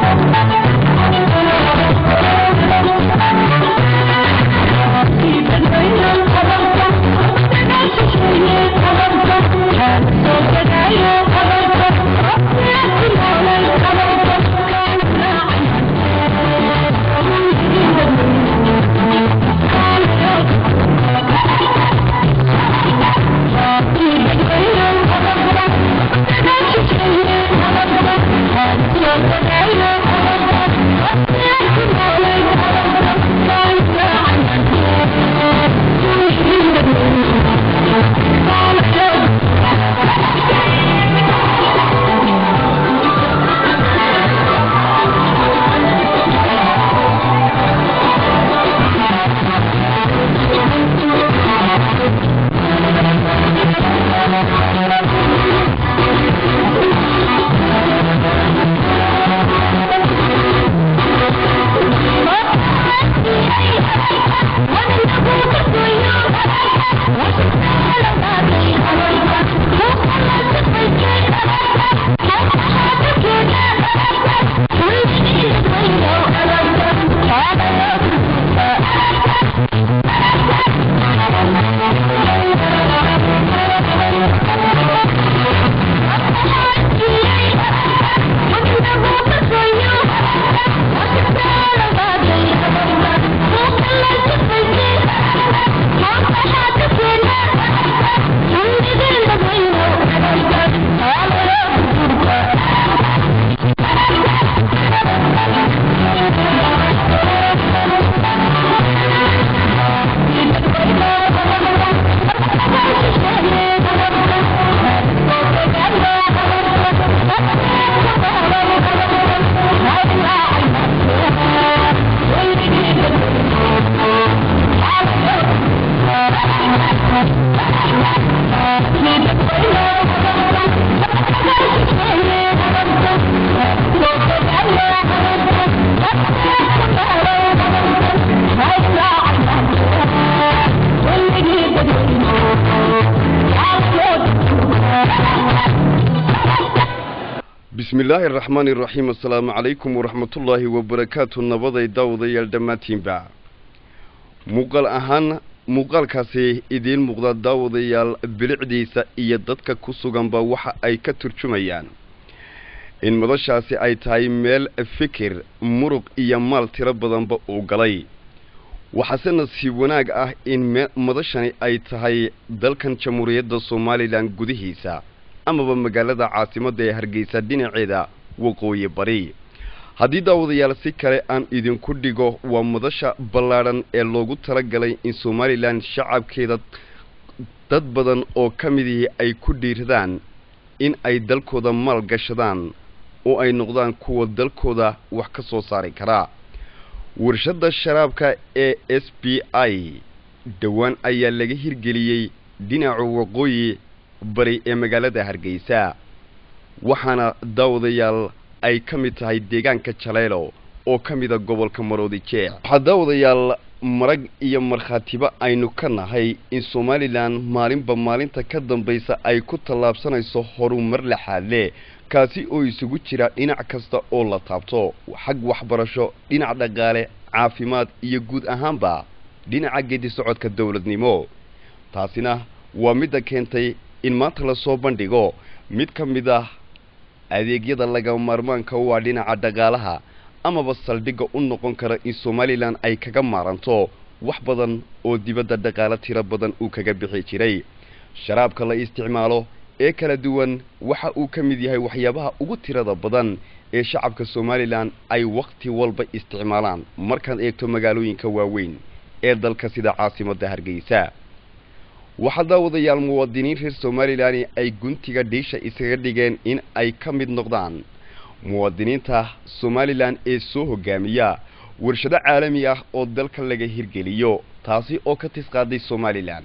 bismi illaahi araxmaani iraxiim assalaamu calaykum waraxmatullaahi wabarakaatu nabaday daawadayaal dhammaantiinba muuqaal ahaan muuqaalkaasi idiin muuqda daawadayaal bilicdiisa iyo dadka ku suganba waxa ay ka turjumayaan in madashaasi ay tahay meel fikir muruq iyo maal tiro badanba uu galay waxaase nasiib wanaag ah in madashani ay tahay dalkan jamhuuriyadda somalilan gudihiisa amaba magaalada caasimadda ee hargeysa dhinaceeda waqooyi bari haddii daawadayaal si kale aan idinku dhigo waa madasha ballaadhan ee loogu talagalay in somalilan shacabkeeda dad badan oo ka midihii ay ku dhiiradaan in ay dalkooda maal gashadaan oo ay noqdaan kuwa dalkooda wax ka soo saari karaa warshadda sharaabka ee s b i dhowaan ayaa laga hirgeliyey dhinaca waqooyi bari ee magaalada hargeysa waxaana daawadayaal ay ka mid tahay deegaanka jaleelo oo ka mida gobolka maroodi jeex waxaa daawadayaal marag iyo markhaatiba aynu ka nahay in somalilan maalinba maalinta ka dambaysa ay ku tallaabsanayso horumar laxaadle kaasi oo isugu jira dhinac kasta oo la taabto xag waxbarasho dhinac dhaqaale caafimaad iyo guud ahaanba dhinaca gedi socodka dowladnimo taasina waa midda keentay in maanta lasoo bandhigo mid ka mid ah adeegyada laga maarmaanka u ah dhinaca dhaqaalaha amaba saldhigga u noqon kara in somalilan ay kaga maaranto wax badan oo dibadda dhaqaalo tiro badan uu kaga bixi jiray sharaabka la isticmaalo ee kala duwan waxa uu ka mid yahay waxyaabaha ugu tirada badan ee shacabka somalilan ay wakhti walba isticmaalaan markaad eegto magaalooyinka waaweyn ee dalka sida caasimadda hargeysa waxaa daawadayaal muwaadiniin reer somalilan ay guntiga dhiisha iskaga dhigeen in ay ka mid noqdaan muwaadiniinta somalilan ee soo hogaamiya warshado caalami ah oo dalka laga hirgeliyo taasi oo ka tisqaaday somalilan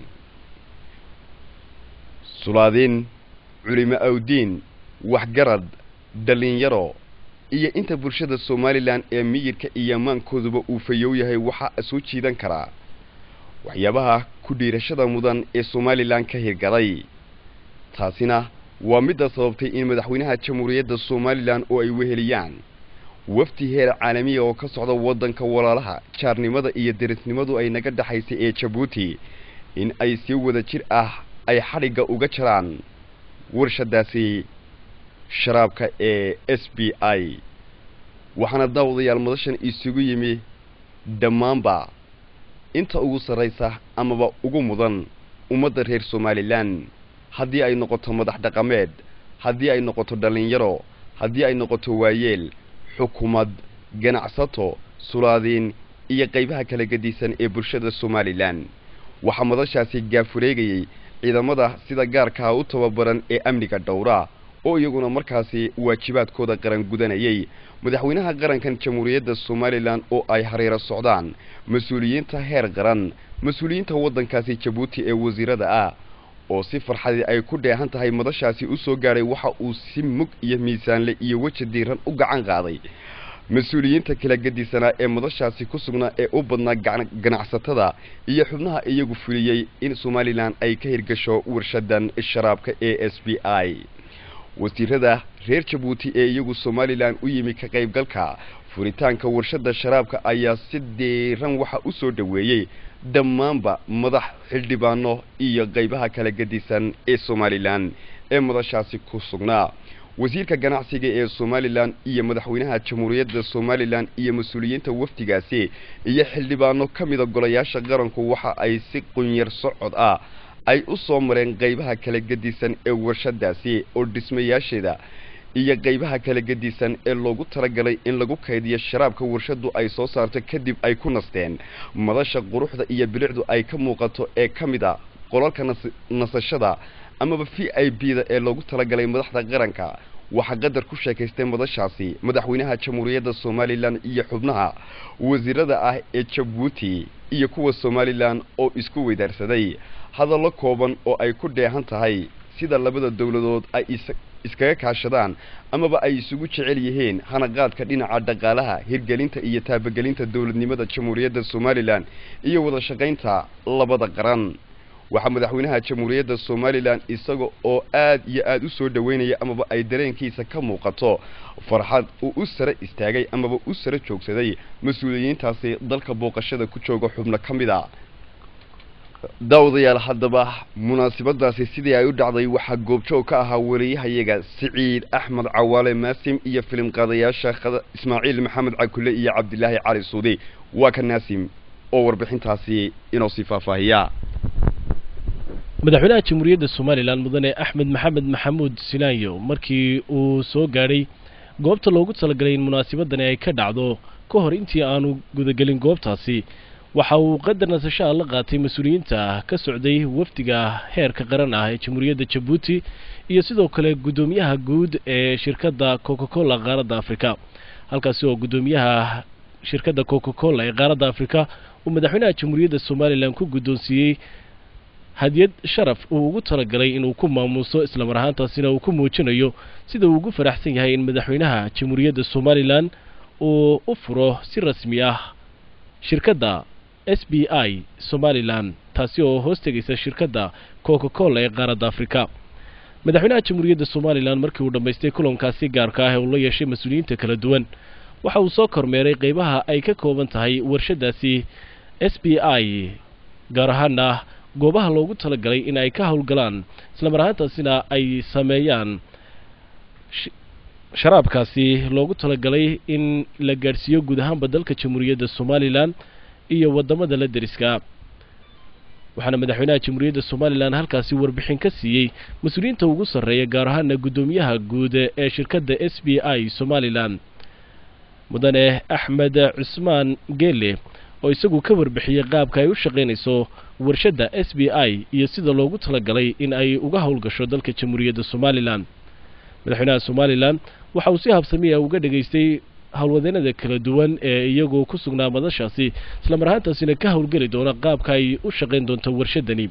sulaadiin culimo awdiin waxgarad dhalinyaro iyo inta bulshada somalilan ee miyirka iyo amaankooduba uu fayow yahay waxaa soo jiidan karaa waxyaabaha ku dhiirashada mudan ee somalilan ka hirgalay taasina waa midda sababtay in madaxweynaha jamhuuriyadda somalilan oo ay weheliyaan wafdi heer caalamiya oo ka socda waddanka walaalaha jaarnimada iyo derisnimadu ay naga dhexaysay ee jabuuti in ay si wada jir ah ay xadhigga uga jaraan warshadaasi sharaabka ee s b i waxaana daawadayaal madashan isugu yimi dhammaanba inta ugu sarraysa amaba ugu mudan ummadda reer somalilan haddii ay noqoto madax dhaqameed haddii ay noqoto dhallinyaro haddii ay noqoto waayeel xukuumad ganacsato sulaadiin iyo qaybaha kala gedisan ee bulshada somalilan waxaa madashaasi gaafureegayey ciidamada sida gaarkaha u tababaran ee amniga dhowra oo iyaguna markaasi waajibaadkooda qaran gudanayay madaxweynaha qarankan jamhuuriyadda somalilan oo ay hareero socdaan mas-uuliyiinta heer qaran mas-uuliyiinta waddankaasi jabuuti ee wasiirada ah oo si farxadii ay ku dheehan tahay madashaasi u soo gaadhay waxa uu si mug iyo miisaanle iyo weji diiran u gacan qaaday mas-uuliyiinta kala gedisanaa ee madashaasi ku sugnaa ee u badnaa ganacsatada iyo xubnaha iyagu fuliyey in somalilan ay ka hirgasho warshadan sharaabka e s b i wasiirada reer jabuuti ee iyagu somalilan u yimi ka qaybgalka furitaanka warshada sharaabka ayaa si diiran waxa u soo dhoweeyey dhammaanba madax xildhibaano iyo qaybaha kala gedisan ee somalilan ee madashaasi ku sugnaa wasiirka ganacsiga ee somalilan iyo madaxweynaha jamhuuriyadda somalilan iyo mas-uuliyiinta wafdigaasi iyo xildhibaano ka mida golayaasha qaranku waxa ay si qunyar socod ah ay u soo mareen qaybaha kala gedisan ee warshadaasi oo dhismayaasheeda iyo qaybaha kala gedisan ee loogu talagalay in lagu kaydiyo sharaabka warshadu ay soo saarto kadib ay ku nasteen madasha quruxda iyo bilicdu ay ka muuqato ee ka mid a qolalka nasashada amaba v i b da ee loogu talagalay madaxda qaranka waxaa qadar ku sheekaystay madashaasi madaxweynaha jamhuuriyadda somalilan iyo xubnaha wasiirada ah ee jabuuti iyo kuwa somalilan oo isku weydaarsaday hadallo kooban oo ay ku dheehan tahay sida labada dowladood ay iskaga kaashadaan amaba ay isugu jecel yihiin hanaqaadka dhinaca dhaqaalaha hirgelinta iyo taabagelinta dowladnimada jamhuuriyadda somalilan iyo wada shaqaynta labada qaran waxaa madaxweynaha jamhuuriyadda somalilan isaga oo aad iyo aad u soo dhoweynaya amaba ay dareenkiisa ka muuqato farxad uu u sare istaagay amaba u sare joogsaday mas-uuliyiintaasi dalka booqashada ku jooga xubno ka mid a daawadayaal haddaba munaasabadaasi sidii ay u dhacday waxaa goobjoog ka ahaa wariyahayaga siciid axmed cawaale maasim iyo filim qaadayaasha ismaaciil maxamed cakule iyo cabdilaahi cali suudi waa ka naasim oo warbixintaasi inoo sii faahfaahiya madaxweynaha jamhuuriyadda somalilan mudane axmed maxamed maxamuud silaanyo markii uu soo gaadhay goobta loogu talagalay in munaasabadani ay ka dhacdo ka hor intii aanu gudagelin goobtaasi waxa uu qadar nasashaha la qaatay mas-uuliyiinta ka socday wafdiga heerka qaran ah ee jamhuuriyadda jabuuti iyo sidoo kale guddoomiyaha guud ee shirkadda coca cola qaaradda afrika halkaasi oo guddoomiyaha shirkadda coca cola ee qaaradda afrika uu madaxweynaha jamhuuriyadda somalilan ku guddoonsiiyey hadiyad sharaf uu ugu talagalay inuu ku maamuuso islamar ahaantaasina uu ku muujinayo sida uu ugu faraxsan yahay in madaxweynaha jamhuuriyadda somalilan uu u furo si rasmi ah shirkadda s b i somalilan taasi oo hoos tegaysa shirkadda coca cola ee qaaradda afrika madaxweynaha jamhuuriyadda somalilan markii uu dhammaystay kulankaasi gaarka ah ee uu la yeeshay mas-uuliyiinta kala duwan waxa uu soo kormeeray qeybaha ay ka kooban tahay warshadaasi s b i gaar ahaana goobaha loogu talagalay in ay ka howlgalaan islamar ahaantaasina ay sameeyaan sharaabkaasi loogu talagalay in la gaadhsiiyo guud ahaanba dalka jamhuuriyadda somalilan iyo waddamada la deriska waxaana madaxweynaha jamhuuriyadda somalilan halkaasi warbixin ka siiyey mas-uuliyiinta ugu sarreeya gaar ahaana guddoomiyaha guud ee shirkadda s b i somalilan mudane axmed cusmaan geele oo isagu ka warbixiyey qaabka ay u shaqaynayso warshadda s b i iyo sida loogu talagalay in ay uga howlgasho dalka jamhuuriyadda somalilan madaxweynaha somalilan waxa uu si habsamiya uga dhegaystay howlwadeenada kala duwan ee iyagoo ku sugnaa madashaasi islamar ahaantaasina ka howlgeli doona qaabka ay u shaqayn doonto warshadani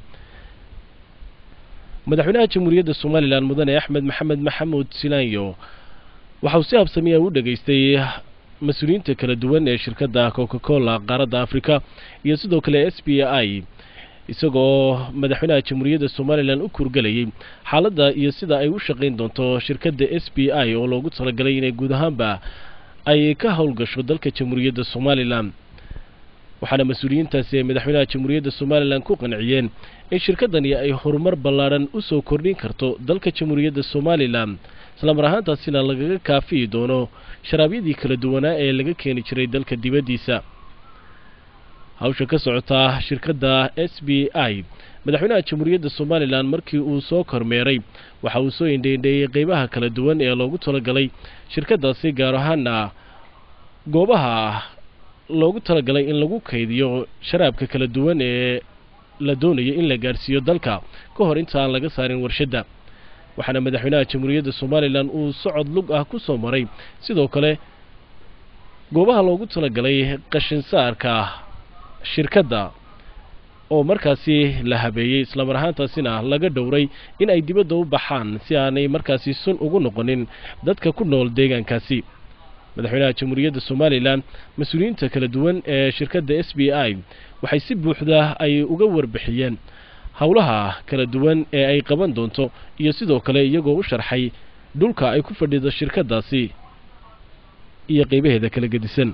madaxweynaha jamhuuriyadda somalilan mudane axmed maxamed maxamuud silaanyo waxa uu si habsamiya u dhegaystay mas-uuliyiinta kala duwan ee shirkadda coca cola qaaradda africa iyo sidoo kale s b i isagoo madaxweynaha jamhuuriyadda somalilan u kurgelayay xaaladda iyo sida ay u shaqayn doonto shirkadda s b i oo loogu talagalay inay guud ahaanba ay ka howlgasho dalka jamhuuriyadda somalilan waxaana mas-uuliyiintaasi ay madaxweynaha jamhuuriyadda somalilan ku qanciyeen in shirkaddani ay horumar ballaadhan u soo kordhin karto dalka jamhuuriyadda somalilan islamar ahaantaasina lagaga kaafiyi doono sharaabyadii kala duwanaa ee laga keeni jiray dalka dibaddiisa hawsha ka socotaa shirkadda s b i madaxweynaha jamhuuriyadda somalilan markii uu soo kormeeray waxa uu soo indheindheeyey qeybaha kala duwan ee loogu talagalay shirkaddaasi gaar ahaana goobaha loogu talagalay in lagu kaydiyo sharaabka kala duwan ee la doonayo in la gaadhsiiyo dalka ka hor inta aan laga saarin warshadda waxaana madaxweynaha jamhuuriyadda somalilan uu socod lug ah ku soo maray sidoo kale goobaha loogu talagalay qashinsaarka shirkadda oo markaasi la habeeyey islamar ahaantaasina laga dhowray in ay dibadda u baxaan si aanay markaasi sun ugu noqonin dadka ku nool deegaankaasi madaxweynaha jamhuuriyadda somalilan mas-uuliyiinta kala duwan ee shirkadda s b i waxay si buuxda ay uga warbixiyeen howlaha kala duwan ee ay qaban doonto iyo sidoo kale iyagoo u sharxay dhulka ay ku fadhido shirkaddaasi iyo qeybaheeda kala gedisan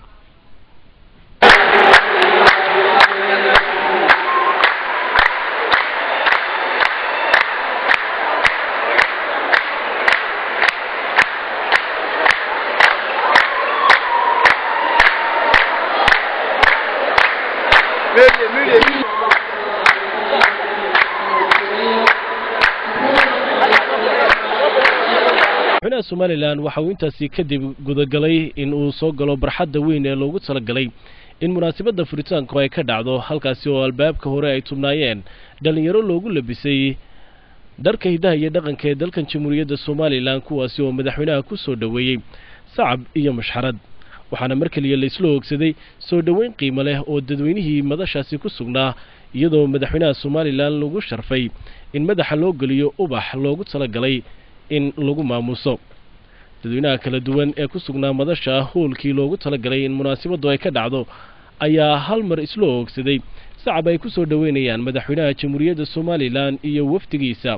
madaxweynaha somalilan waxa uu intaasi kadib gudagalay in uu soo galo barxadda weyn ee loogu talagalay in munaasabadda furitaanku ay ka dhacdo halkaasi oo albaabka hore ay tubnaayeen dhallinyaro loogu labisay dharka hiddaha iyo dhaqanka ee dalkan jamhuuriyadda somalilan kuwaasi oo madaxweynaha ku soo dhoweeyey sacab iyo mashxarad waxaana mar keliya laysla hoogsaday soo dhoweyn qiimo leh oo dadweynihii madashaasi ku sugnaa iyadoo madaxweynaha somalilan lagu sharfay in madaxa loo geliyo ubax loogu talagalay in lagu maamuuso dadweynaha kala duwan ee ku sugnaa madasha hoolkii loogu talagalay in munaasabaddu ay ka dhacdo ayaa hal mar isla oogsaday sacab ay ku soo dhoweynayaan madaxweynaha jamhuuriyadda somalilan iyo wafdigiisa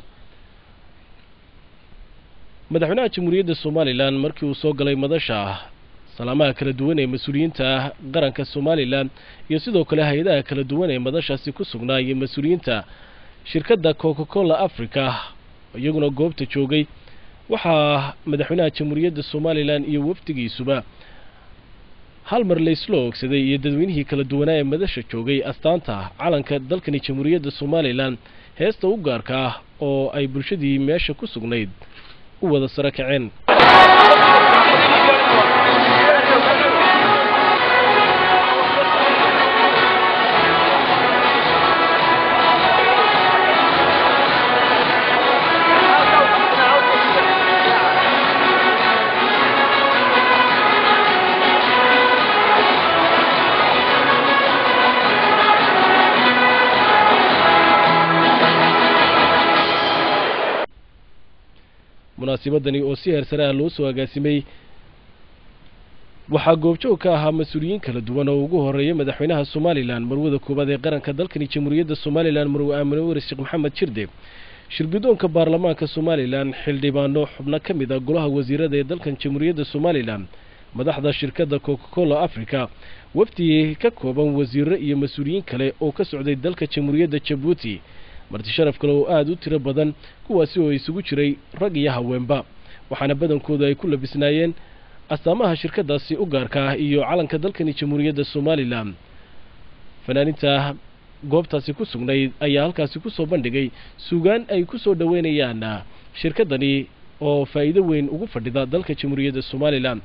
madaxweynaha jamhuuriyadda somalilan markii uu soo galay madasha salaamaha kala duwan ee mas-uuliyiinta qaranka somalilan iyo sidoo kale hay-adaha kala duwan ee madashaasi ku sugnaa iyo mas-uuliyiinta shirkadda coca cola africa iyaguna goobta joogay waxaa madaxweynaha jamhuuriyadda somalilan iyo wafdigiisuba hal mar laysla oogsaday iyo dadweynihii kala duwanaa ee madasha joogay astaanta calanka dalkani jamhuuriyadda somalilan heesta u gaarka ah oo ay bulshadii meesha ku sugnayd u wada saro kaceen munaasibadani oo si heersare ah loo soo agaasimay waxaa goobjoog ka ahaa mas-uuliyiin kala duwan oo ugu horeeya madaxweynaha somalilan marwada koowaad ee qaranka dalkani jamhuuriyadda somalilan marwe aamine weri sheekh maxamed jirde shirgudoonka baarlamaanka somalilan xildhibaano xubno ka mid a golaha wasiirada ee dalkan jamhuuriyadda somalilan madaxda shirkadda coca cola africa wafdi ka kooban wasiiro iyo mas-uuliyiin kale oo ka socday dalka jamhuuriyadda jabuuti marti sharaf kale oo aada u tiro badan kuwaasi oo isugu jiray rag iyo haweenba waxaana badankooda ay ku labisnaayeen astaamaha shirkaddaasi u gaarka ah iyo calanka dalkani jamhuuriyadda somalilan fanaaninta goobtaasi ku sugnayd ayaa halkaasi ku soo bandhigay sugaan ay ku soo dhoweynayaan shirkaddani oo faa'iido weyn ugu fadhida dalka jamhuuriyadda somalilan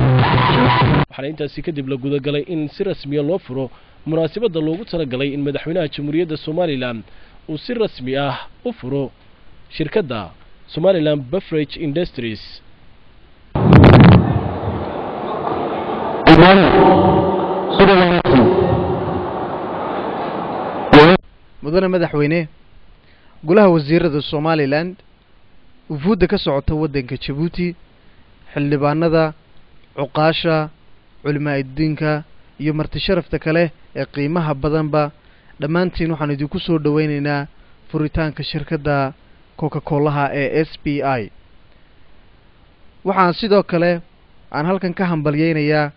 waxaana intaasi kadib la gudagalay in si rasmiya loo furo munaasabadda loogu talagalay in madaxweynaha jamhuuriyadda somalilan uu si rasmi ah u furo shirkadda somalilan beverage industries mudane madaxweyne golaha wasiirada somalilan wufuudda ka socota waddanka jabuuti xildhibaanada cuqaasha culimaa'idiinka iyo marti sharafta kale ee qiimaha badanba dhammaantiin waxaan idinku soo dhoweyneynaa furitaanka shirkadda coca colaha ee s b i waxaan sidoo kale aan halkan ka hambalyeynayaa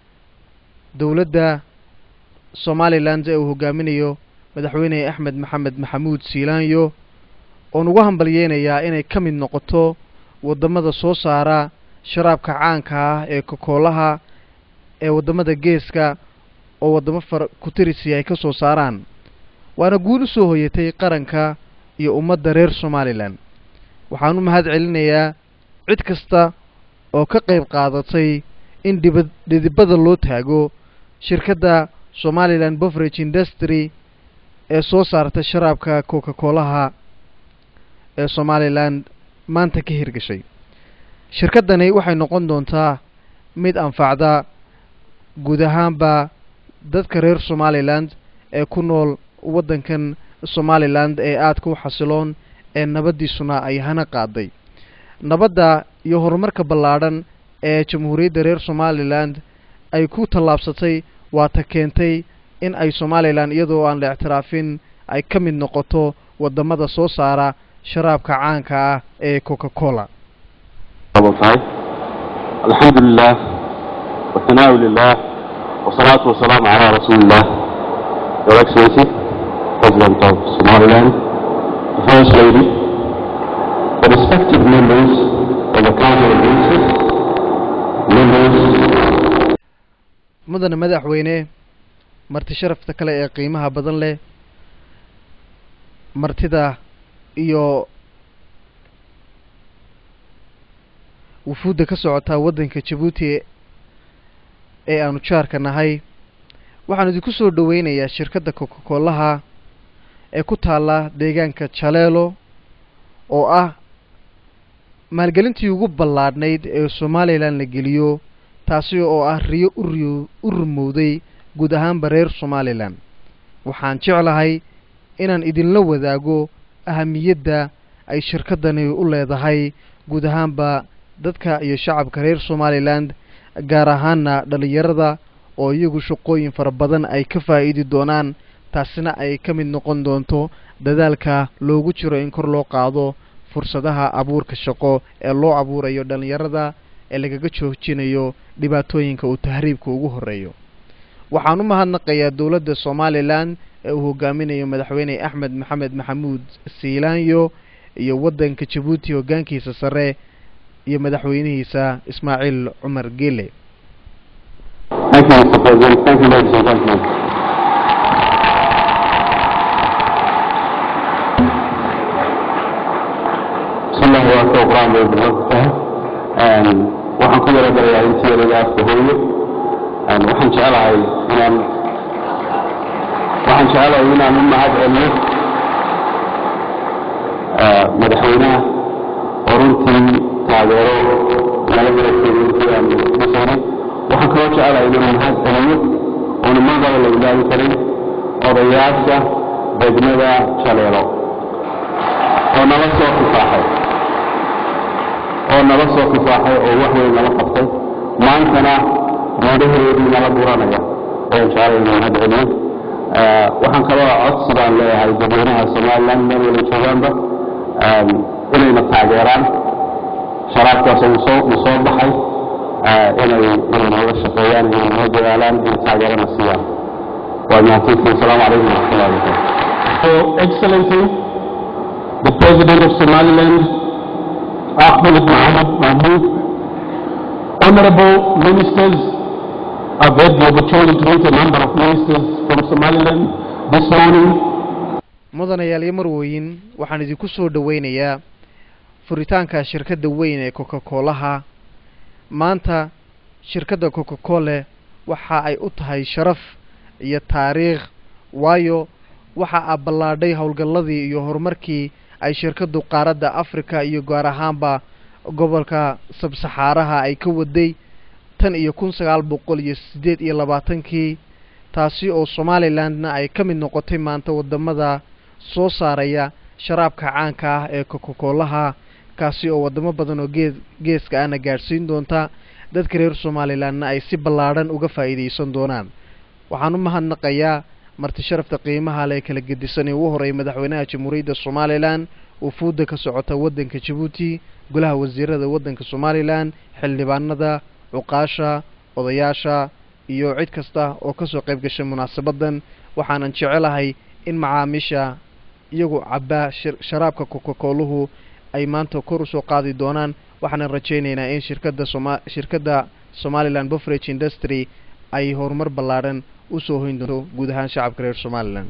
dowladda somalilan ee uu hogaaminayo madaxweyne axmed maxamed maxamuud siilaanyo oon ugu hambalyeynayaa inay ka mid noqoto waddamada soo saara sharaabka caanka ah ee kokoolaha ee waddamada geeska oo waddamo far kutirisi ay ka soo saaraan waana guul u soo hoyatay qaranka iyo ummadda reer somalilan waxaan u mahad celinayaa cid kasta oo ka qayb qaadatay in dhiba dhidibada loo taago shirkadda somalilan beverage industry ee soo saarta sharaabka coca colaha ee somalilan maanta ka hirgashay shirkaddani waxay noqon doontaa mid anfacda guud ahaanba dadka reer somalilan ee ku nool waddankan somalilan ee aadka u xasiloon ee nabaddiisuna ay hana qaaday nabadda iyo horumarka ballaadhan ee jamhuuriyadda reer somalilan ay ku tallaabsatay waata keentay in ay somalilan iyadoo aan la ictiraafin ay ka mid noqoto waddamada soo saara sharaabka caanka ah ee coca cola tahay alxamdu lilah wahanaaءu lilah wasalaatu wasalaamu calaa rasuuli illah your excellency president of somaliland the first lady the respective members of the council of ministers members mudane madaxweyne marti sharafta kale ee qiimaha badan leh martida iyo wufuudda ka socotaa waddanka jabuuti ee aanu jaarka nahay waxaan idinku soo dhoweynayaa shirkadda coca colaha ee ku taalla deegaanka jaleelo oo ah maalgelintii ugu ballaadhnayd ee somalilan la geliyo taasi oo ah riyo uriyo u rumowday guud ahaanba reer somalilan waxaan jeclahay inaan idinla wadaago ahamiyadda ay shirkaddani u leedahay guud ahaanba dadka iyo shacabka reer somalilan gaar ahaana dhalinyarada oo iyagu shaqooyin fara badan ay ka faa'iidi doonaan taasina ay ka mid noqon doonto dadaalka loogu jiro in kor loo qaado fursadaha abuurka shaqo ee loo abuurayo dhalinyarada ee lagaga joojinayo dhibaatooyinka uu tahriibka ugu horeeyo waxaan u mahadnaqayaa dowladda somalilan ee uu hogaaminayo madaxweyne axmed maxamed maxamuud siilaanyo iyo waddanka jabuuti hoggaankiisa sare iyo madaxweynihiisa ismaaciil cumar gele Thank you, Mr. President. Thank you, ladies and gentlemen. bismillahi waa ka qur-aan bay bilowda tahay waxaan ku yara galayaa intii yaraga afka hooyo waxaan jeclahay inaan waxaan jeclahay inaan u mahad celiyo madaxweynaha oo runtii taageero nala garagteeda intii aan dhisaynay waxaan kaloo jeclahay inaan mahad celiyo oona magaba la ilaawi karin odayaasha degmada jaleelo oo nala soo kifaaxay oo nala soo kifaaxay oo wax weyn nala qabtay maantana guudahoodii nala buranaya ayaan jeclay inaan mahad celiyo waxaan kaloo codsi baan leeyahay dadweynaha somaliland meel wala joogaanba inayna taageeraan sharaabkaas uu soo uu soo baxay inay inay nooga shaqeeyaan inay noo dadaalaan inay taageerana siiyaan waa mahadsantihin asalaamu calaykum waraxmatullahi wabarakatu Your Excellency, the President of Somaliland, Ahmed Mohamed Mahmoud, honorable ministers, I've had the opportunity to meet a number of ministers from Somaliland this morning. mudanayaal iyo marweyn waxaan idinku soo dhoweynayaa furitaanka shirkadda weyn ee coca colaha maanta shirkadda coca cole waxa ay u tahay sharaf iyo taariikh waayo waxa a ballaadhay howlgalladii iyo horumarkii ay shirkaddu qaaradda africa iyo gaar ahaanba gobolka sabsaxaaraha ay ka waday tan iyo kun sagaal boqol iyo siddeed iyo labaatankii taasi oo somalilandna ay ka mid noqotay maanta waddamada soo saaraya sharaabka caanka ah ee coca-coolaha kaasi oo waddamo badan oo gee geeska ahna gaadhsiin doonta dadka reer somalilandna ay si ballaadhan uga faa'iidaysan doonaan waxaan u mahadnaqayaa marti sharafta qiimaha le kala gedisan ee ugu horreeyay madaxweynaha jamhuuriyadda somalilan wufuudda ka socota waddanka jabuuti golaha wasiirada waddanka somalilan xildhibaanada cuqaasha odayaasha iyo cid kasta oo kasoo qayb gashay munaasabaddan waxaanan jecelahay in macaamiisha iyagu cabbaa sharaabka coca-cooluhu ay maanta kor usoo qaadi doonaan waxaanan rajaynaynaa in shirkadda soma shirkadda somaliland bofrage industry ay horumar ballaadhan usoo hoyn doonto guud ahaan shacabka reer somalilan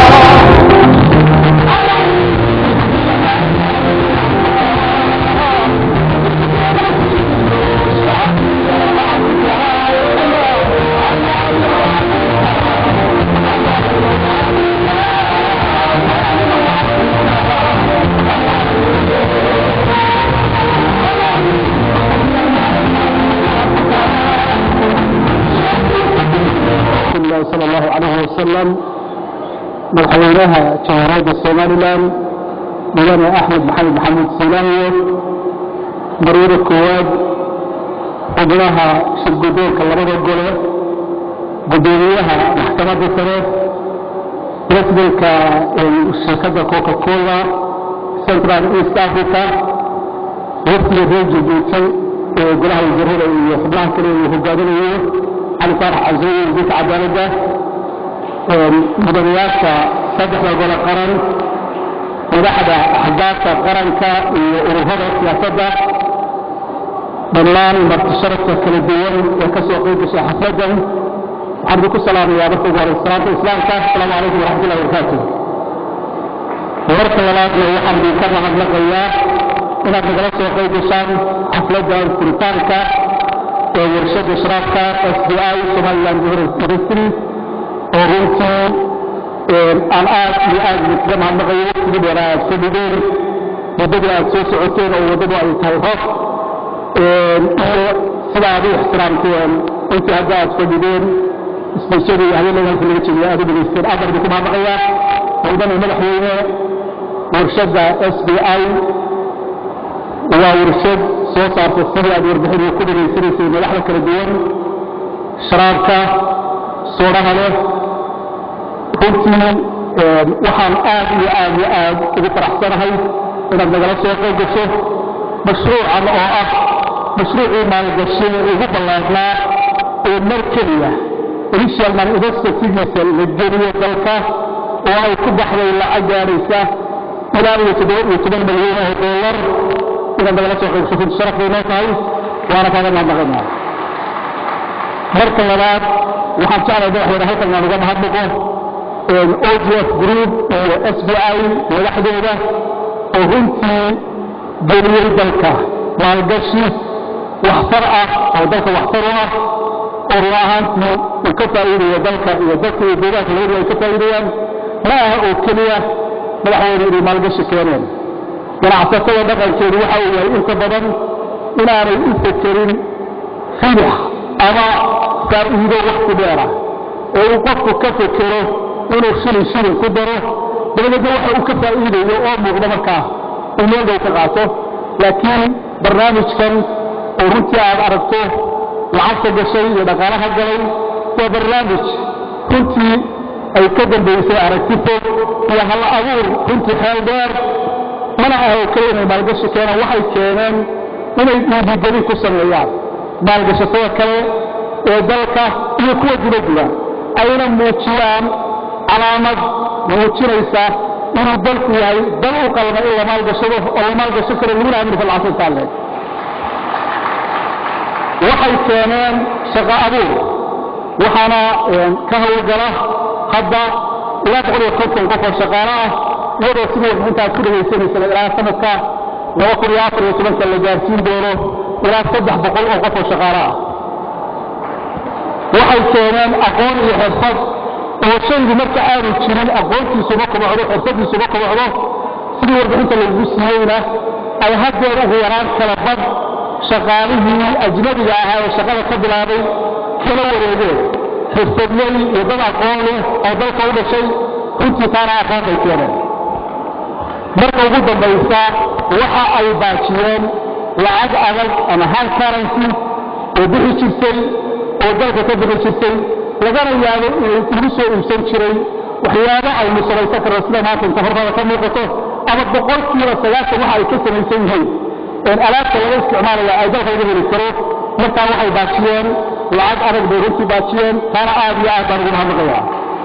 الله صلى الله عليه وسلم madaxweynaha jamhuuriyadda somalilan mudane axmed maxamed maxamuud silaaniye marwada koowaad xubnaha shirgudoonka labada gole gudoomiyaha maxkamadda sare presidentka shirkadda coca cola central east africa waftiga reer jabuuti ee golaha wasiirada iyo xubnaha kale uu hogaaminayo cali faarax casriye wasiirka cadaaladda mudanayaasha saddexda gole qaran madaxda axdaafta qaranka iyo ururada siyaasadda dhammaan martisharafka kala duwan ee ka soo qayb gashay xafladdan waxaan idinku salaamayaa marka ugu horey salaanta islaamka asalaamu calaykum waraxmatullahi wabarakaatu marka labaadna waxaan idinka mahadnaqayaa inaad nagala soo qayb gashaan xafladda furitaanka ee warshadda sharaabka s b i somaliland industry oo runtii aan aad iyo aad idinkaga mahadnaqayo waqtigii dheeraa aad soo dhigeen muddadii aad soo socoteen oo waddadu ay tahay roob iyo sida aad u ixtiraamteen intii hadda aad fadhideen isbeysyadii iyo habeenada halka laga jeediyo aad u dhegaysteen aad baan idinku mahadnaqayaa mudane madaxweyne warshadda s b i waa warshad soo saarta sidii aad warbixin ku dhegaysanaysay madaxda kala duwan sharaabka soodhaha leh runtii waxaan aad iyo aad iyo aad ugu faraxsanahay inaad nagala soo qayb gasho mashruucan oo ah mashruucii maalgashi ugu ballaarnaa oo mar keliya initial manifestatigiisa la geliyo dalka oo ay ku baxday lacag gaaraysa ilaa iyo toddoba iyo toban milyan oo dollar inaad nagala soo qayb gasho runti sharaf bay noo tahay waana kaaga mahadnaqaynaa marka labaad waxaan jeclay madaxweyne halkan inaan uga mahadnaqo ogf group iyo s b i madaxdooda oo runtii geliyey dalka maalgashi waxtar ah oo dalka waxtar u ah oo run ahaantii uu ka faa'iidayo dalka iyo dadka iyo deegaanka labadu ay ka faa'iidayaan ma aha oo keliya madaxweyne inay maalgashi keeneen ganacsatada dhaqankeedu waxa uu yahay inta badan inaanay u fekerin fidix ama faa'iido wakti dheera oo uu qofku ka fekero inuu shilin shilin ku daro dabadeedna waxa uu ka faa'iidayo oo muuqda markaa uu meel dhow ka qaato laakiin barnaamijkan oo runtii aad aragto lacagta gashay iyo dhaqaalaha galay waa barnaamij runtii ay ka dambaysay aragti fog iyo hal abuur runtii xeel dheer mana aha oo kale inay maalgashi keenaan waxay keeneen inay dhiirigelin ku sameeyaan maalgashatada kale ee dalka iyo kuwa dibaddiga ayna muujiyaan calaamad muujinaysa inuu dalku yahay dal u qalma in la maalgashado oo la maalgashan karo laguna amri falcasa intaaleed waxay keeneen shaqo abuur waxaana ka hawlgala hadda ilaa boqol iyo konton qof oo shaqaale ah iyadoo sidii intaad ku dhagaysanaysana ilaa sanadka laba kun iyo afar iyo tobanka la gaarsiin doono ilaa saddex boqol oo qof oo shaqaale ah waxay keeneen aqoon iyo xirfad oo shaygu marka aanu jirin aqoontiisuma kobocdo xirfadiisuma kobocdo sidii warbixinta lagu siiyeyna ay haddeer ugu yaraan kala bad shaqaalihii ajnabiga ahaa ee shaqada ka bilaabay kala wareegeen xirfadley iyo dad aqoon leh oo dalka u dhashay runtii taana aqoon bay keeneen marka ugu dambaysa waxa ay baajiyeen lacag adag ama hal currency oo bixi jirtay oo dalka ka bixi jirtay lagana yaabo inay lagu soo iibsan jiray waxyaabo aynu samaysan karno sida maanta inta hormada ka muuqato ama boqolkiiba sagaashan waxa ay ka samaysan yihiin alaabta laga isticmaalaya ay dalka laga heli karo markaa waxay baajiyeen lacag adag bay runtii baajiyeen taana aad iyo aad baan ugu mahadnaqaya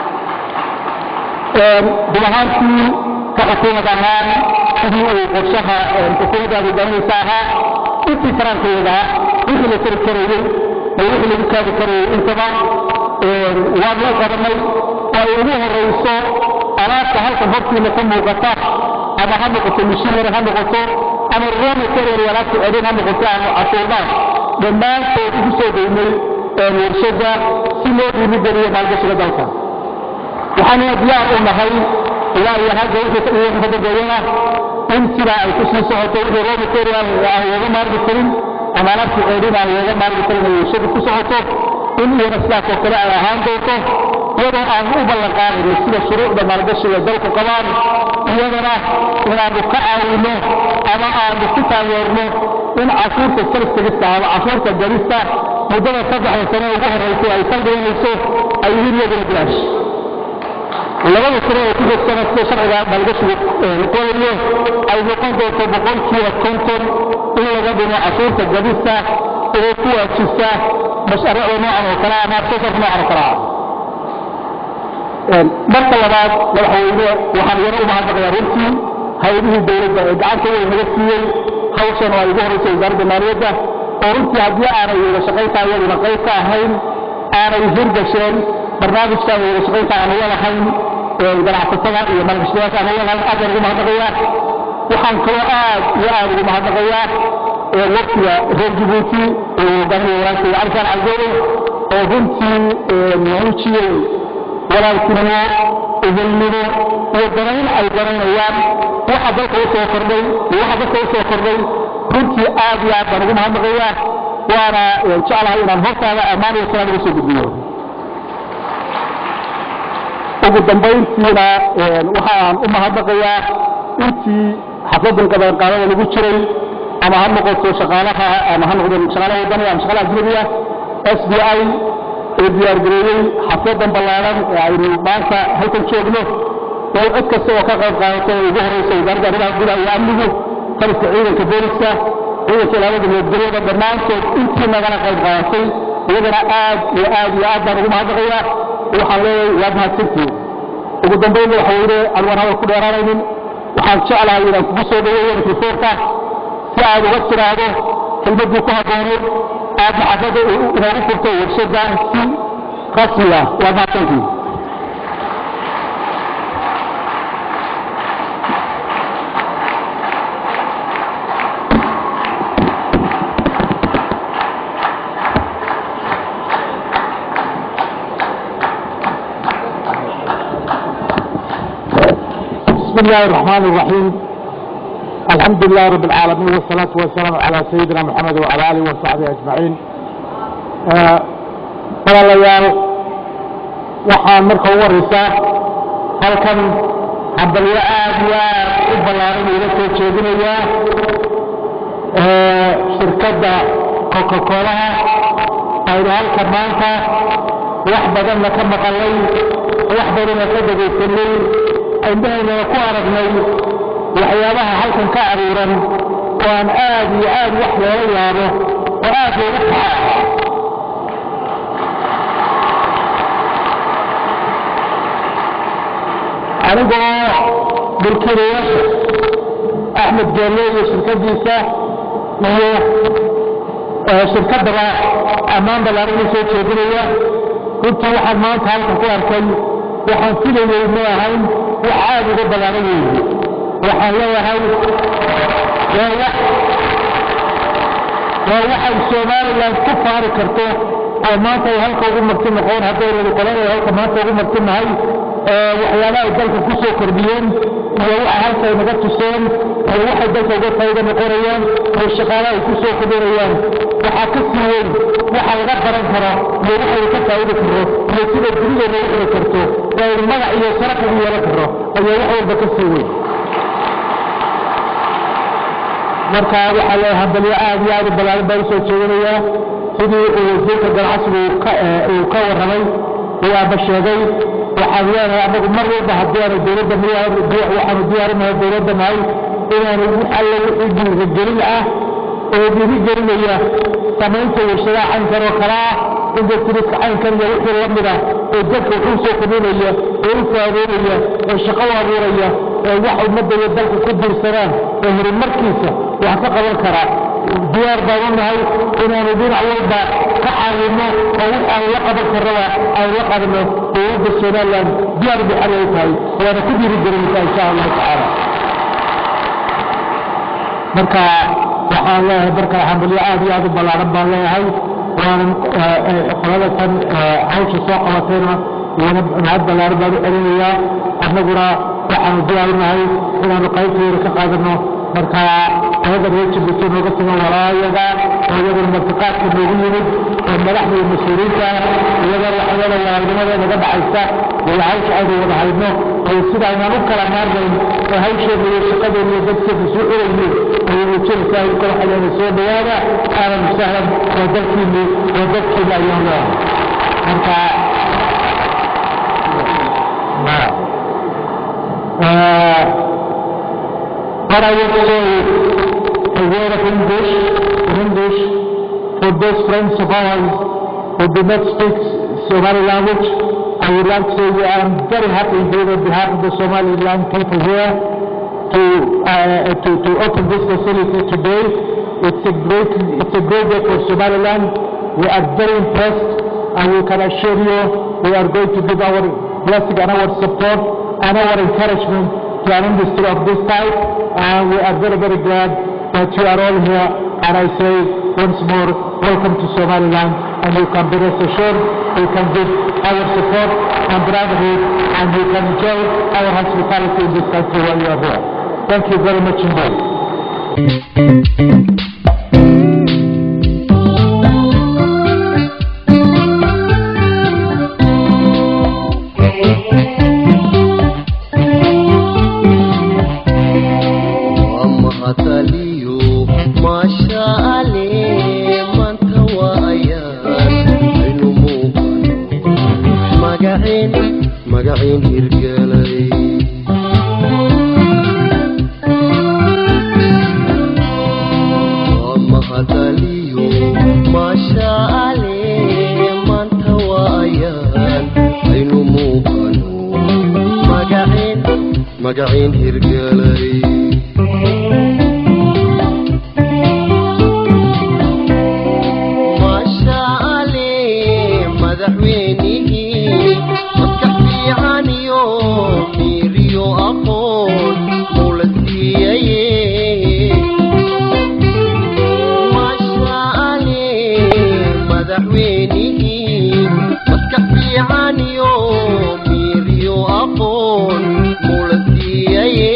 run ahaantii ka xukuumad ahaan sidii uu qorshaha xukuumadda hogaaminaysa ahaa intii karaankeeda wixii la tari karayey iyo wixii lagu kaadi karayey intaba waan loo qabanay oo ay ugu horayso alaabta halkan hortiina ka muuqata ama ha noqoto mishinary ha noqoto ama raw material alaabta celin ha noqoto ama cashuurdaan dhammaantood ugu soo deynay warshada si loo dhiirigeliyo maalgashiga dalka waxaanuna diyaar u nahay ilaa iyo hadda wixii ka dambeeyana in sidaa ay ku sii socoto wixii raw material aan looga maarmi karin ama alaabta celin aan looga maarmi karin ay warshada ku socoto in iyana sidaas oo kale ay ahaan doonto iyadoo aan u ballan qaadayno sida shuruucda maalgashiga dalku qabaan iyadana inaanu ka caawino ama aanu ku taageerno in cashuurta salsagista ama cashuurta garista muddada saddexda sane ugu horraysay ay saldhiganayso ay yihiin iyaduna bilaash labada sane ee ku joogtana sida sharciga maalgashigu qorayo ay noqon doonto boqolkiiba konton in laga dhimo cashuurta gadista ee ku waajibta mashaariicda noocan oo kale ama sasarka noocan oo kale ah marka labaad madaxweyne waxaan iyana u mahadnaqayaa runtii hay-adihii dowladda ee gacanta weyn naga siiyey hawshan oo ay ugu horreysay wasaaradda maaliyadda oo runtii haddii aanay wada shaqayntaa iyaduna qayb ka ahayn aanay hirgasheen barnaamijkan wada shaqaynta aan uga lahayn ganacsatada iyo maalgashadayaasha aan uga lahayn aad baan ugu mahadnaqayaa waxaan kaloo aad iyo aad ugu mahadnaqayaa waqtiga reer jibuuti oo hogaamiya walaalkay calisaan cabdoobe oo runtii muujiyey walaaltinimo ehelnimo iyo danayn ay danaynayaan waxa dalka u soo kordhay iyo waxa dadka u soo kordhay runtii aad iyo aad baan ugu mahadnaqayaa waana jeclahay inaan hortaada ammaan iyo salaam uga soo gudbiyo ugu dambayntiina waxa aan u mahadnaqayaa intii xafladan qabanqaadada lagu jiray ama ha noqoto shaqaalaha ama ha noqdo shaqaalaha wadaniga ama shaqaalaha ajnabiga s b i ee diyaargareeyey xafladan ballaaran ee aynu maanta halkan joogno oo cid kasta oo ka qayb qaadato ee ugu horreysa wasaaradda arrimaha gudaha iyo amnigu taliska ciidanka booliska ciidanka ilaalada nabadgelyada dhammaantood intii nagala qayb qaadatay iyagana aad iyo aad iyo aad baan ugu mahadnaqayaa waxaan leeyahay waad mahadsantihiin ugu dambayn madaxweyne aan waan hadal ku dheeraanaynin waxaan jeclahay inaan kugu soo dhaweeyo mikrofoonka si aad uga tiraahdo kelmaddii ku habbooneed aad maxafada inoogu furto warshada si rasmi ah waad mahadsantihiin بسم الله الرحمن الرحيم الحمد لله رب العالمين والصلاة والسلام على سيدنا محمد وعلى آله وصحبه أجمعين walaalayaal waxaan marka ugu horeysaa halkan hambalyo aad iyo aad u ballaaran ila soo jeedinayaa shirkadda coca-colaha aynu halkan maanta wax badanna ka maqalay wax badanna ka dhegaysanay indhahaynana ku aragnay waxyaabaha halkan ka aruuran oo aan aad iyo aad wax loola yaabo oo aad loogu faxaa anigoo mulkiilayaasha axmed geelle iyo shirkadiisa iyo shirkaddaba ammaan ballaaran u soo jeedinaya runtii waxaan maanta halkan ku arkay waxaan filayay ma ahayn wax aad uga ballaaran weeye waxaan leeyahay waa wax waa waxay somalilan ku faari karto oo maanta ay halka ugu marti noqon haddaynu qolan ay halka maanta ugu marti nahay waxyaalaha ay dalka ku soo kordhiyeen iyo waxa halka ay naga tuseen iyo waxay dalka uga faa'iido noqonayaan iyo shaqaalaha ay ku soo kordhinayaan waxaa ka sii weyn waxa laga baran karo iyo waxay ka faa'iidi karo iyo sida dunida loogu xiri karto oo aynu magac iyo sharaf ugu yeelan karo ayaa wax walba ka sii weyn marka waxaa leeyahay hadalyo aad iyo aad u ballaaran baa usoo jeedinayaa sidii uu wasiirka ganacsigu uu ka warramay uu aaba sheegay waxaan leenahay anagu mar walba haddii aanu dowladda waxaanu diyaarinahay dowladda nahay inaanu alla wixii dhiirigelin ah oo dhiirigelinaya samaynta warshadaha caynkan oo kale ah industries caynkan iyo wixii la mid ah oo dadka wuxuu soo kordhinaya oo u faa'iideynaya oo shaqo u abuuraya oo wax ummadda iyo dalka ku diirsanaan oo horumarkiisa wax ka qaban kara diyaar baan u nahay inaanu dhinac walba ka caawinno oo wix aan la qaban karraba aan la qabno dowladda somaliland diyaar bay xal ay tahay waana ku dhiirigelinaysaa insha allahu tacaala marka waxaan leeyahay marka xambalyo aad iyo aad u ballaaran baan leeyahay waana qolada tan hawsha soo qabatayna iyana mahad ballaaran baan u celinayaa annaguna waxaanu diyaarinahay inaanu qaybteeda ka qaadano marka qolada reer jibuuti nooga sugan walaayaga oo iyaguna martiqaadka noogu yimid oo madaxda iyo mas-uuliyiinta iyagana waxyada walaalnimada naga dhaxaysa iyo hawsha aynu wada hayno oo sida aynaan u kala maarnayn oo hawsheena iyo shaqadeena iyo dadkeena soo xiraynin ayay muujinaysaa in kala xaleena soo dhawaada ahlan wasahlan waa dalkiini waa dadkiina ayaan leeyahay marka What I would say a word of English, in English, for those friends of ours who do not speak Somali language, I would like to say I am very happy here on behalf of the Somaliland people here to, uh, to, to open this facility today. It's a great, it's a great day for Somaliland. We are very impressed and we can assure you we are going to give our blessing and our support and our encouragement to an industry of this type and we are very, very glad that you are all here and I say once more, welcome to Somaliland and you can be rest assured we can give our support and brotherhood and you can enjoy our hospitality in this country while you are here. Thank you very much indeed. magaciin hirgelay maashaale madaxweynihii maskax fiican iyo miiriyo aqoon mula siiyaye maashaale madaxweynihii maskax fiican iyo miiriyo aqoon mula siiyaye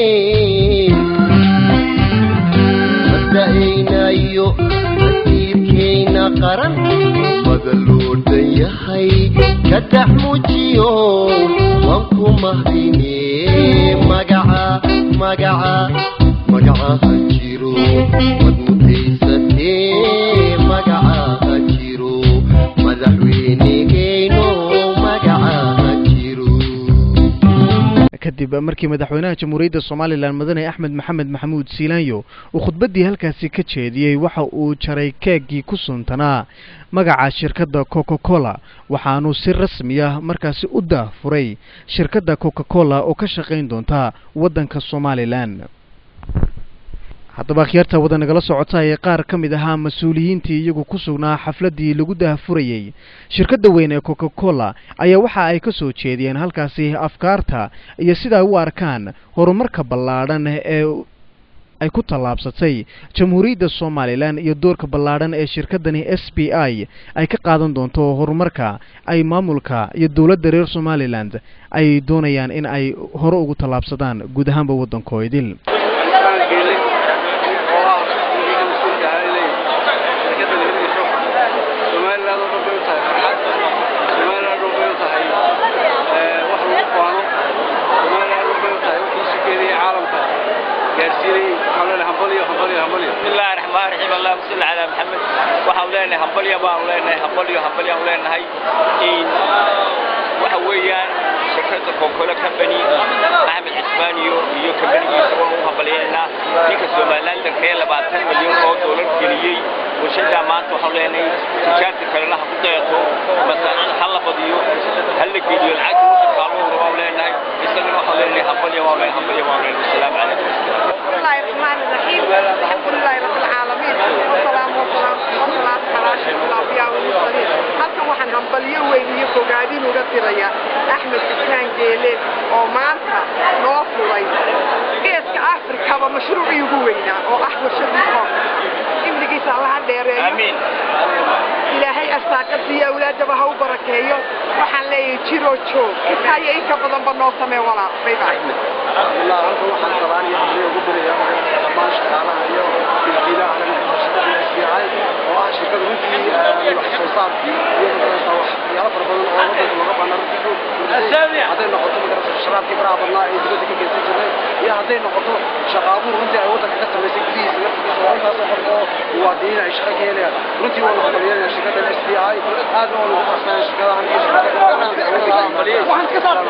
mada'aynayo nasiibkayna qaran mada loo dhan yahay ka dhex muujiyo waan ku mahdine magaca magaca magaca ha jiro wad mutaysatee magaca ha jiro madaxweynehayno magaca ha jiro kadib markii madaxweynaha jamhuuriyadda somalilan mudane axmed maxamed maxamuud siilaanyo uu khudbaddii halkaasi ka jeediyey waxa uu jaray keeggii ku suntanaa magaca shirkadda coca cola waxaanu si rasmi ah markaasi u daahfuray shirkadda coca cola oo ka shaqayn doonta waddanka somalilan haddaba akhyaarta wada nagala socota ee qaar ka mid ahaa mas-uuliyiintii iyagu ku sugnaa xafladdii lagu daahfurayey shirkadda weyn ee coca cola ayaa waxa ay ka soo jeediyeen halkaasi afkaarta iyo sida ay u arkaan horumarka ballaadhan ee ay ku tallaabsatay jamhuuriyadda somalilan iyo doorka ballaadhan ee shirkaddani s b i ay ka qaadan doonto horumarka ay maamulka iyo dowladda reer somalilan ay doonayaan in ay hore ugu tallaabsadaan guud ahaanba waddankoo idil bismillahi raxmaan raxiim allahuma salli calaa maxamed waxaan leenahay hambalya baanu leenahay hambalyo hambalyaanu leenahay waxa weeyaan shirkadda konkole company axmed cismaan iyo iyo kambanigiisa waan u hambalyaynaa ninka somalilandanka ee labaatan milyan oo doolar geliyey warshaddaa maanta waxaan leenahay tijaarta kalena ha ku dayato masaacada ha la badiyo ha la geliyo lacagta waddankaalooda waan leenahay isagana waxaan leenahay hambalya waan leenahay hambalya waan leenahay wasalaamu calaykum بسم الله الرحمن الرحيم الحمد لله رب العالمين والسلام والسلام والصلاة على أشرف الأنبياء والمرسلين halkan waxaan hambalyo weyn iyo fogaadin uga diraya axmed xusaan geele oo maanta noo furay geeska afrikaba mashruucii ugu weynaa oo ah warshadii koonka imrigiisa allaha dheereeyo amiin ilaahay arsaaqadiiyo awlaadaba ha u barakeeyo waxaan leeyahay jiroo joog intaa iyo in ka badanba noo samee walaal bay bye الله halkan waxaan rabaan iyo hambalyo ugu dirayaa dhammaan shaqaalaha iyo milkiilaha shirkadda SBI oo ah shirkad runtii wax soo saar iyo magaraysa waxyaalo fara badan oo waddanka looga baahnaa runtii hadday noqoto magaraysa sharaabkii faraha badnaa ee dibadda ka geysan jirnay iyo hadday noqoto shaqaabuhu runtii ay waddanka ka samaysay gudihiisa laftigiisa oo intaasoo qof oo muwaadiniin ay shaqo ka helayaan runtii waanu hambalyeynaya shirkaddan SBI aadna waanu ugu faraxsanahay shirkadahan iyo shirkadaha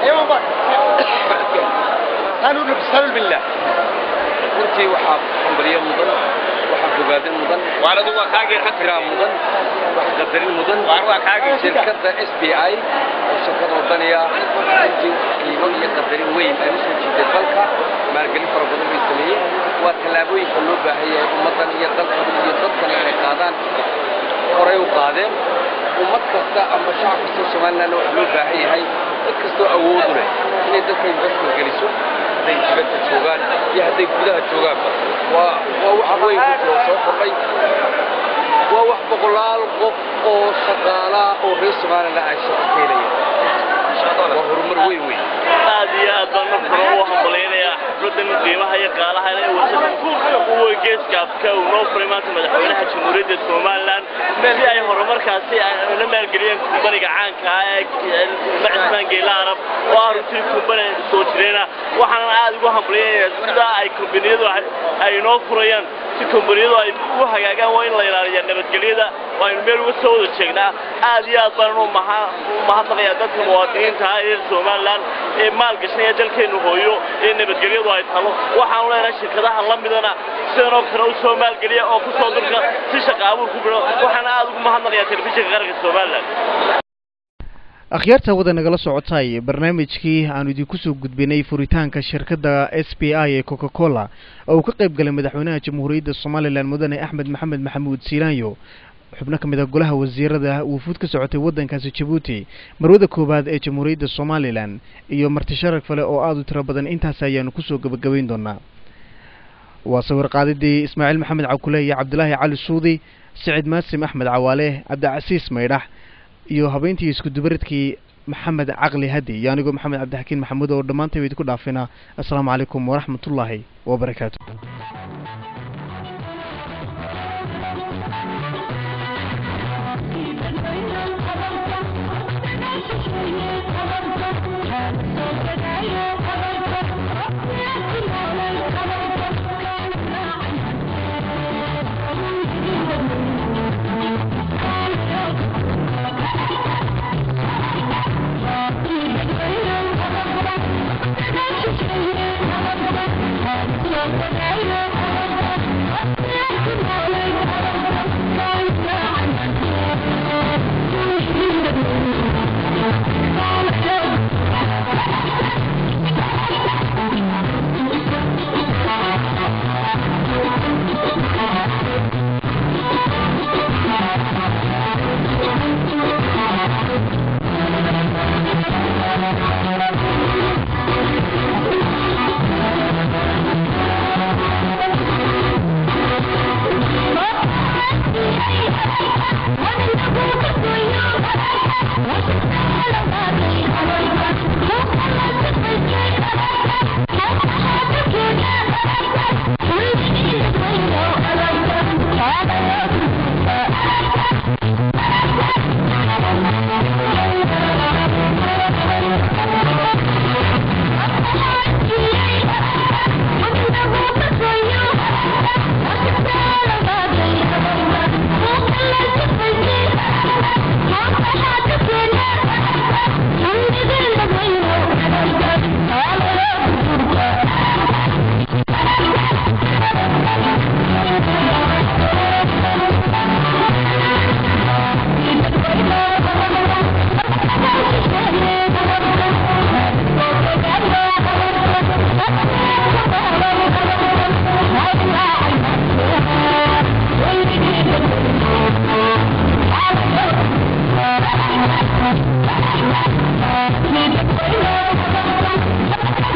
أنا بسبب بالله runtii waxaa hambalyo mudan waxaa bogaadin mudan waaladu waa kaagii xakiraa mudan wax qadarin mudan waa kaagii shirkadda s b i oo shirkad wadaniya runtii qiimo iyo qadarin weyn ay usoo jiiday dalka maalgelin fara badan bay sameeyeen waa tallaabooyinka loo baahan yahay ummaddan iyo dalkan iyo dadkan inay qaadaan horay u qaadeen ummad kasta ama shacab kasta somalilandna waxaa loo baahan yahay dad kastoo awoodu leh inay dalka investment geliso hadday dibadda joogaan iyo hadday gudaha joogaanba waa waa wax weyn runtii oo soo kordhay waa wax boqolaal qof oo shaqaalaa oo reer somaliland ay shaqo ka helayaan waa horumar weyn weyn aad iyo aad baan marka hore u hambalaynayaa xafladan qiimaha iyo qaalaha ee warshada uwa geeska afka uu noo furay maanta madaxweynaha jamhuuriyadda somalilan si ay horumarkaasi la maalgeliyeen kumbaniga caanka ah ee macismaan geela arab oo ah runtii kumbani soo jireena waxaanan aad ugu hambalyaynayaa sida ay kombaniyadu ay inoo furayaan si kombaniyadu ay u hagaagaan waa in la ilaaliyaa nabadgelyada waa aynu meel uga soo wada jeegnaa aad iyo aad baan u mahadnaqayaa dadka muwaadiniinta ah ee somalilan ee maal gashanaya dalkeennu hooyo ee nabadgelyadu ay talo waxaanu leenahay shirkadaha la midana sidanoo kale u soo maalgeliya oo ku soo durka si shaqa abuur ku bidho waxaana aad ugu mahadnaqayaa telefishinka qaranka somalilan akhyaarta wada nagala socotay barnaamijkii aanu idinku soo gudbinay furitaanka shirkadda s b i ee coca cola oo uu ka qayb galay madaxweynaha jamhuuriyadda somalilan mudane axmed maxamed maxamuud siiraanyo xubno ka mid a golaha wasiirada wufuud ka socotay waddankaasi jabuuti marwada koowaad ee jamhuuriyadda somalilan iyo marti sharaf kale oo aada u tiro badan intaas ayaanu kusoo gebagabayn doonaa waa sawir qaadidii ismaaciil maxamed cawkule iyo cabdilaahi cali suudi sicid maasim axmed cawaale cabdicasiis maydhax iyo habeyntii isku dubaridkii maxamed caqli hadi iyo anigoo maxamed cabdixakiin maxamuud oo dhammaantayba idinku dhaafina assalaamu calaykum waraxmatullaahi wabarakaatu Thank you. Thank you.